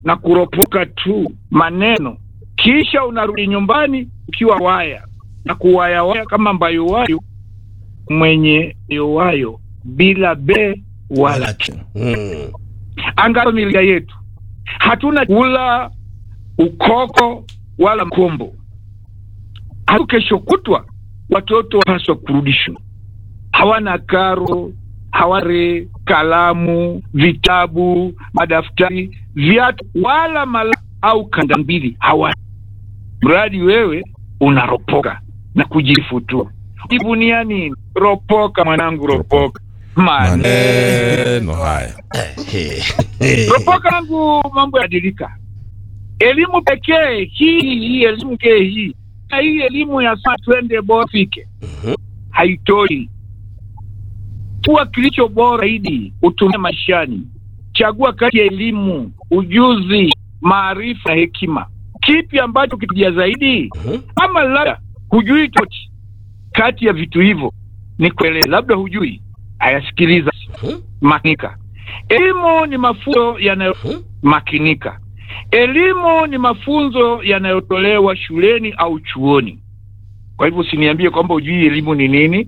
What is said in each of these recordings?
na kuropoka tu maneno, kisha unarudi nyumbani ukiwa waya na kuwayawaya kama mbayuwayu mwenye yowayo bila be wala ki. Mm. Angalau familia yetu hatuna kula ukoko wala mkombo. Hatu kesho kutwa watoto wapaswa kurudishwa, hawana karo, haware kalamu, vitabu, madaftari, viatu wala mala au kanda mbili hawana, mradi wewe unaropoka na kujifutua. Jivunia nini? Ropoka mwanangu, ropoka maneno maneno haya ropoka yangu, mambo yabadilika. Elimu pekee hii hii elimu pekee hii na hii elimu ya saa twende bofike haitoi. Chagua kilicho bora zaidi utumie maishani. Chagua kati ya elimu, ujuzi, maarifa na hekima, kipi ambacho kituja zaidi? Ama labda hujui toti kati ya vitu hivyo, ni kueleza, labda hujui. Ayasikiliza, makinika. Elimu ni mafunzo yanayomakinika. Elimu ni mafunzo yanayotolewa shuleni au chuoni. Kwa hivyo usiniambie kwamba hujui elimu ni nini.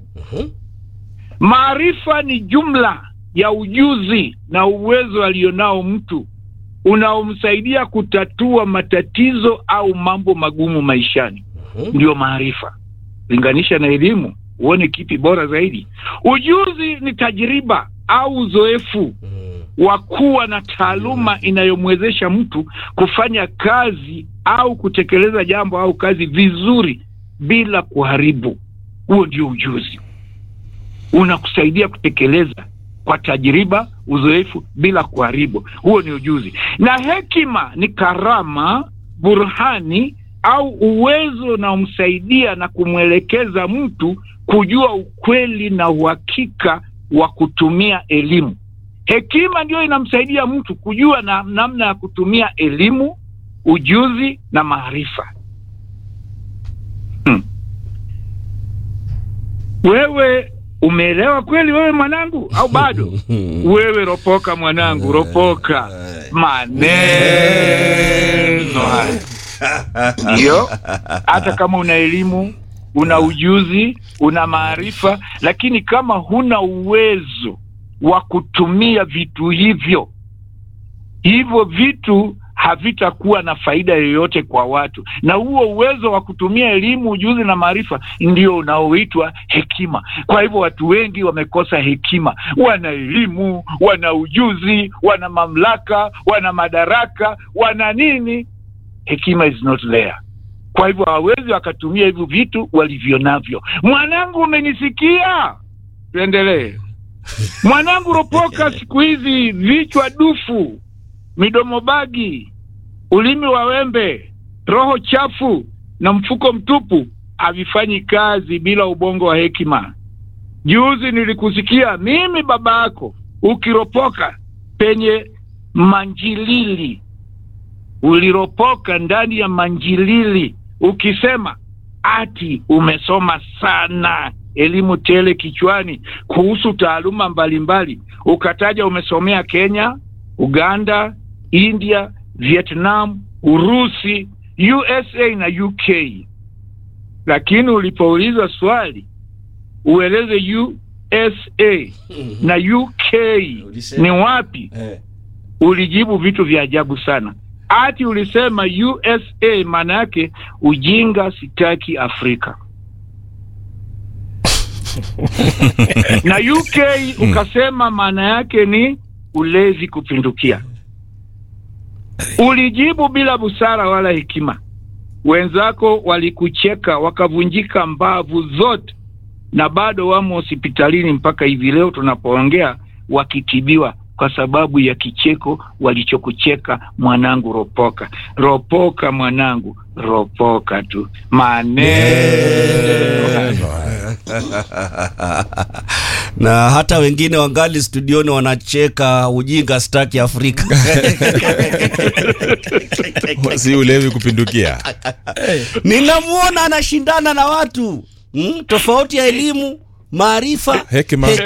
Maarifa ni jumla ya ujuzi na uwezo alionao mtu unaomsaidia kutatua matatizo au mambo magumu maishani, ndio maarifa. Linganisha na elimu uone kipi bora zaidi. Ujuzi ni tajriba au uzoefu wa kuwa na taaluma inayomwezesha mtu kufanya kazi au kutekeleza jambo au kazi vizuri bila kuharibu. Huo ndio ujuzi, unakusaidia kutekeleza kwa tajriba, uzoefu bila kuharibu. Huo ni ujuzi. Na hekima ni karama, burhani au uwezo unaomsaidia na kumwelekeza mtu kujua ukweli na uhakika wa kutumia elimu. Hekima ndiyo inamsaidia mtu kujua na namna ya kutumia elimu, ujuzi na maarifa. Hmm. Wewe umeelewa kweli wewe mwanangu au bado? Wewe ropoka mwanangu, ropoka maneno haya. Ndio, hata kama una elimu, una ujuzi, una maarifa, lakini kama huna uwezo wa kutumia vitu hivyo, hivyo vitu havitakuwa na faida yoyote kwa watu, na huo uwezo wa kutumia elimu, ujuzi na maarifa ndio unaoitwa hekima. Kwa hivyo watu wengi wamekosa hekima. Wana elimu, wana ujuzi, wana mamlaka, wana madaraka, wana nini, hekima is not there. Kwa hivyo hawawezi wakatumia hivyo vitu walivyo navyo. Mwanangu, umenisikia? Tuendelee. Mwanangu, ropoka siku hizi vichwa dufu, midomo bagi, ulimi wa wembe, roho chafu na mfuko mtupu havifanyi kazi bila ubongo wa hekima. Juzi nilikusikia mimi baba yako ukiropoka penye manjilili, uliropoka ndani ya manjilili ukisema ati umesoma sana elimu tele kichwani kuhusu taaluma mbalimbali, ukataja umesomea Kenya, Uganda, India, Vietnam, Urusi, USA na UK, lakini ulipoulizwa swali ueleze USA na UK ni wapi, ulijibu vitu vya ajabu sana. Ati ulisema USA, maana yake ujinga, sitaki Afrika na UK ukasema maana yake ni ulevi kupindukia. Ulijibu bila busara wala hekima. Wenzako walikucheka wakavunjika mbavu zote, na bado wamo hospitalini mpaka hivi leo tunapoongea, wakitibiwa kwa sababu ya kicheko walichokucheka. Mwanangu, ropoka, ropoka mwanangu, ropoka tu maneno na hata wengine wangali studioni wanacheka ujinga staki Afrika. si ulevi kupindukia Ninamwona anashindana na watu mm, tofauti ya elimu, maarifa, Hekima.